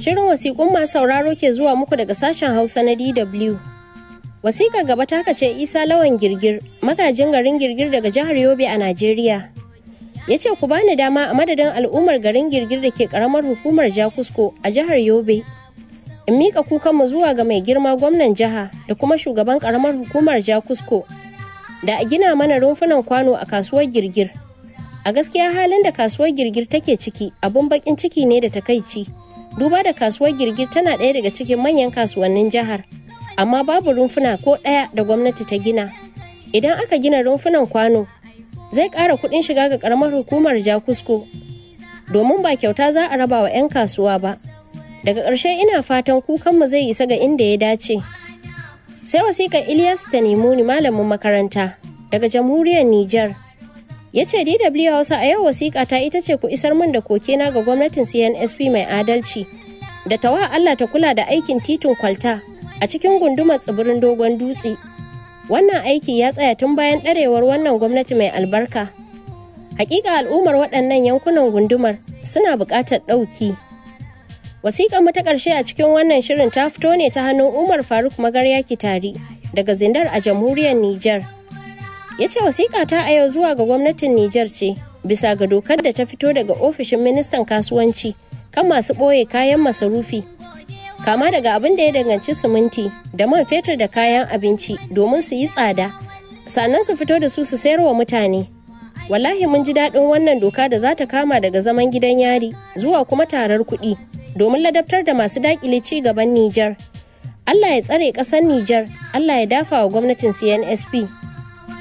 Shirin wasiƙun masu sauraro ke zuwa muku daga sashen Hausa na DW. Wasiƙa gaba ta ce Isa Lawan Girgir, magajin garin Girgir daga jihar Yobe a Najeriya. Ya ce ku bani dama a madadin al'ummar garin Girgir da ke ƙaramar hukumar Jakusko a jihar Yobe. In miƙa kukanmu zuwa ga mai girma gwamnan jiha da kuma shugaban ƙaramar hukumar Jakusko da a gina mana rumfunan kwano a kasuwar Girgir. A gaskiya halin da kasuwar Girgir take ciki abun baƙin ciki ne da takaici. Duba da kasuwar Girgir tana ɗaya daga cikin manyan kasuwannin jihar. amma babu rumfuna ko ɗaya da gwamnati ta gina idan aka gina rumfunan kwano zai ƙara kuɗin shiga ga ƙaramar hukumar jakusko domin ba kyauta za a raba wa 'yan kasuwa ba daga ƙarshe ina fatan kukanmu zai isa ga inda ya dace sai wasiƙar ilyas ta ni malamin makaranta daga jamhuriyar niger ya ce dw hausa a yau wasiƙa ta ita ce ku isar min da kokena ga gwamnatin cnsp mai adalci da tawa allah ta kula da aikin titin kwalta a cikin gundumar tsibirin dogon dutse wannan aiki ya tsaya tun bayan ɗarewar wannan gwamnati mai albarka hakika al'ummar waɗannan yankunan gundumar suna buƙatar ɗauki wasiƙar mu ta ƙarshe a cikin wannan shirin ta fito ne ta hannun umar faruk magarya kitari daga zindar a jamhuriyar niger ya ce wasiƙa ta a yau zuwa ga gwamnatin niger ce bisa ga dokar da ta fito daga ofishin ministan kasuwanci kan masu ɓoye kayan masarufi kama daga abin da ya danganci siminti da man fetur da kayan abinci domin su yi tsada sannan su fito da su su sayar wa mutane wallahi mun ji daɗin wannan doka da za ta kama daga zaman gidan yari zuwa kuma tarar kuɗi domin ladabtar da masu daƙile ci gaban Nijar. Allah ya tsare ƙasar Nijar, Allah ya dafa wa gwamnatin CNSP